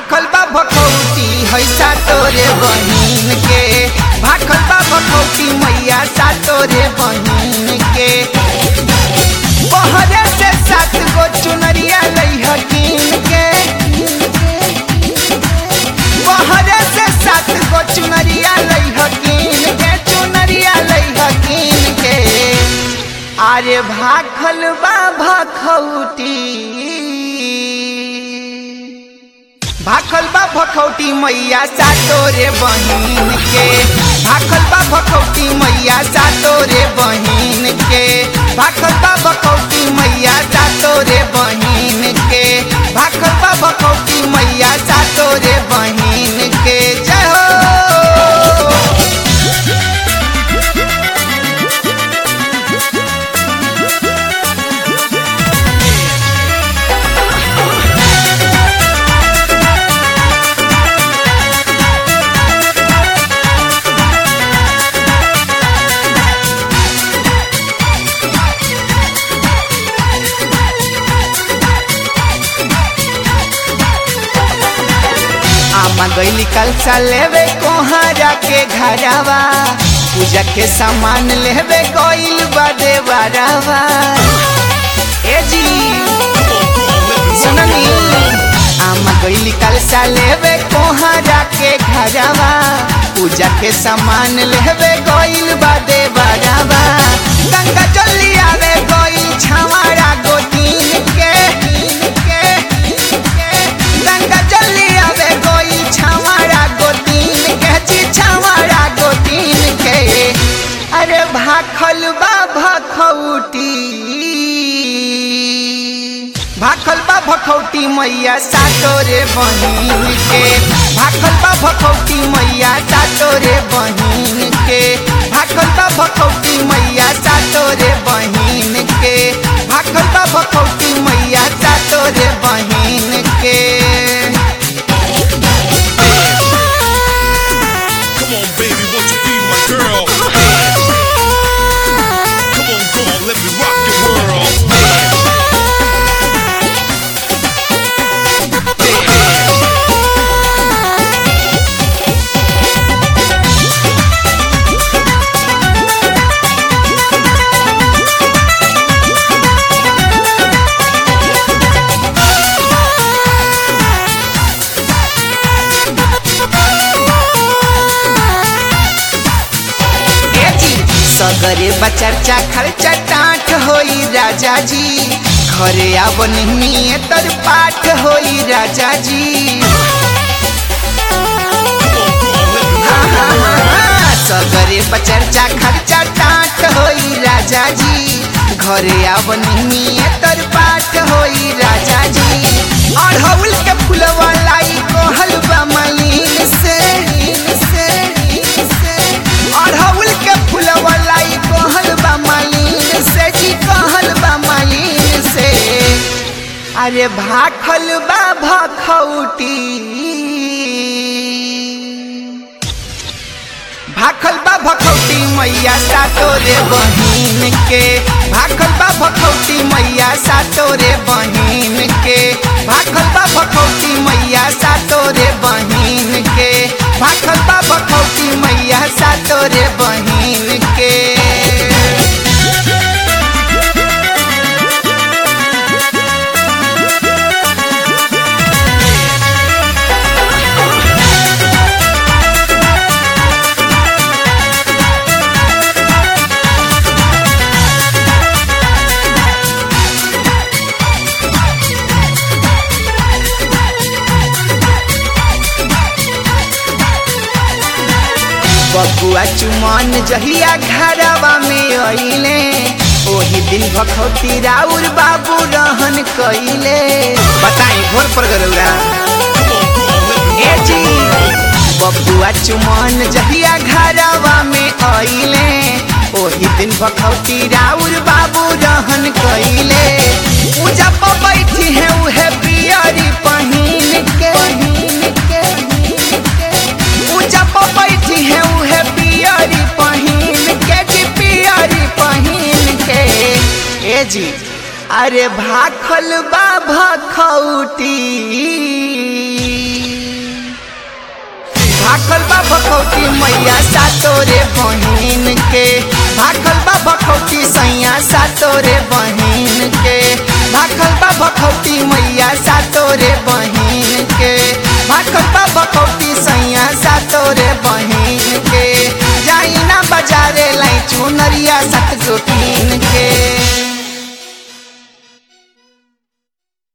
भाखल बा भखौटी हैसा तोरे बहिन के भाखल बा भखौटी मैया सा तोरे बहिन के बहरे से सात गो चुनरिया लई हकीन के बहरे से सात गो चुनरिया लई हकीन के चुनरिया लई हकीन के अरे भाखल बा भखौटी भाखल बा भखौटी मैया सा तोरे बहिन के भाखल बा भखौटी मैया सा तोरे बहिन के भाखल बा भखौटी मैया सा तोरे बहिन के भाखल बा भखौटी मैया सा तोरे बहिन के जय हो आमा गईली कलसा लेवे कोहरा के घरवा पूजा के सामान लेवे गईल बदे बरावा ए जी सुननी आमा गईली कलसा लेवे कोहरा के घरवा पूजा के सामान लेवे गईल बदे बरावा गंगा जल्दी आवे गईल छावाड़ा गोतीन के के गंगा जल्दी आवे गईल छावाड़ा गोतीन के जी छावाड़ा गोतीन के अरे भाखल बा भखौटी भाखल बा भखौटी मैया सातोरे बहिन के भाखल बा भखौटी मैया सातोरे बहिन के भाखल बा भखौटी मैया सातोरे बहिन के भाखल बा भखौटी मैया सातोरे बहिन के Come on, baby, won't you be my girl? Come on, come on, let me rock your world. ए जी, सगरे बचर्चा खर्चा टाट होई राजा जी घरे आब नहीं तर पाठ होई राजा जी हाँ, हाँ, हाँ, हाँ, सगरे बचर्चा खर्चा टाट होई राजा जी घरे आब नहीं तर पाठ होई राजा जी अढ़ौल के फुलवा लाई कोहल बा मलिन से से से अढ़ौल के फुलवा लाई कहल बा मालिन से जी कहल बा मालिन से अरे भाखल बा भखौटी भाखल बा भखौटी मैया सातोरे बहिन के भाखल बा भखौटी मैया सातोरे बहिन के भाखल बा भखौटी मैया सातोरे बहिन के भाखल बा भखौटी मैया सातोरे बहिन के बबुआ चुमन जहिया घरवा में अइले ओही दिन भखौती राउर बाबू रहन कइले बताई घोर पर गरौरा ए जी बबुआ चुमन जहिया घरवा में अइले ओही दिन भखौती राउर बाबू रहन कइले पूजा पर बैठी है उहे पियरी पहिन के पूजा पर बैठी है उहे पियरी पहिन के जी पियरी पहिन के ए जी अरे भाखल बा भखौटी भाखल बा भखौती मैया सातोरे बहिन के भाखल बा भखौती सैया सातोरे बहिन के भाखल बा भखौती मैया सातोरे बहिन के भाखल बा भखौती सैया सातोरे बहिन के जाई ना बाजारे लाई चुनरिया सत जो कीन